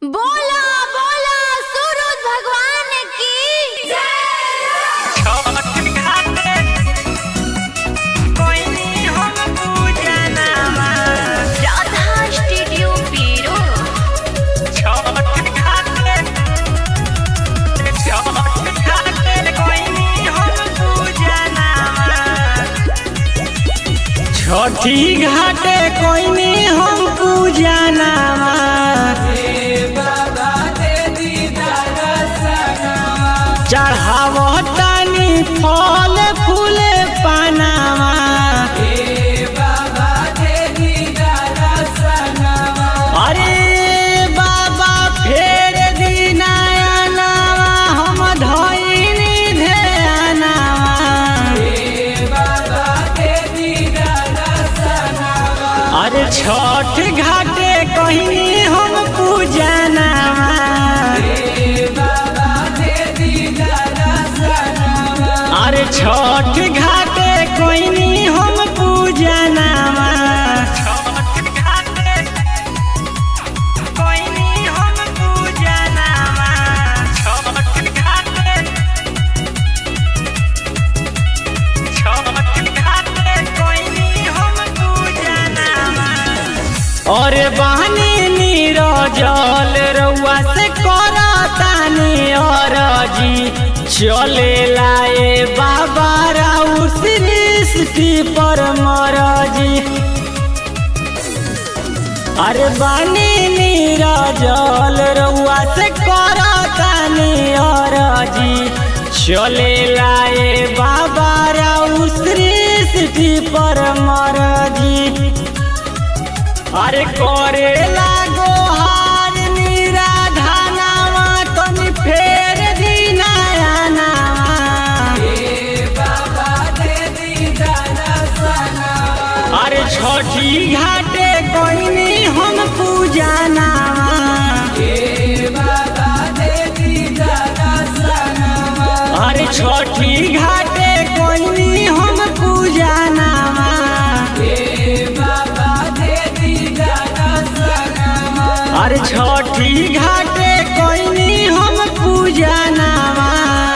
बोला बोला सूरज भगवान की जय राधा स्टूडियो पीरो छठी घाटे कोइनी हम पूजा नामा चढ़ावतानी फल फूले पानामा अरे बाबा फेर दिनायना हम धइनी ध्यानामा अरे छठ घाटे कहीं हम पूजा नामा अरे छठ घाटे कहीं हम पूजा नामा और बहनी नीरो जल रउआ से करतानी और जी चले लाए बाबा राउ सृष्टि पर मरजी अरे बानी नीरा जल रउआ से करतानी और जी चले लाए बाबा राउ सृष्टि पर मरजी अरे करे लागो हार नीरा धानावा तनी फेर दिनाया अरे छठी घाटे कोइनी हम पूजा नामा अरे छठी घाटे कोइनी हम पूजा नामा अरे छठी घाटे कोइनी हम पूजा नामा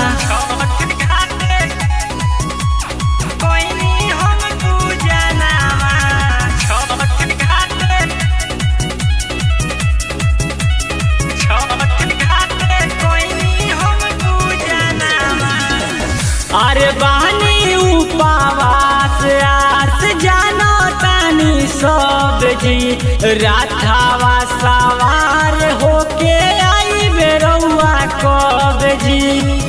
अरे बहनी उपवास आस जानो तानी सब जी राधावा सवार होके आई बेरौआ कब जी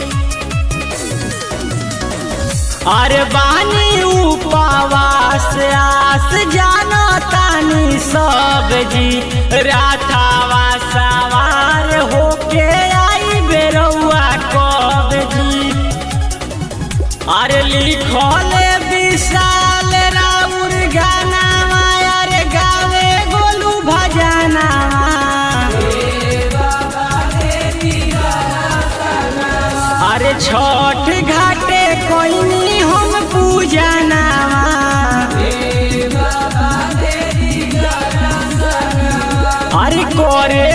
अरे बहनी उपवास आस जानो तानी सब जी राधावा सवार होके आई बेरौआ कब जी अरे लिखल विशाल राउर गाना अरे गावे गोलू भजाना अरे छठ घाटे कोइनी हम पूजा नामा अरे करे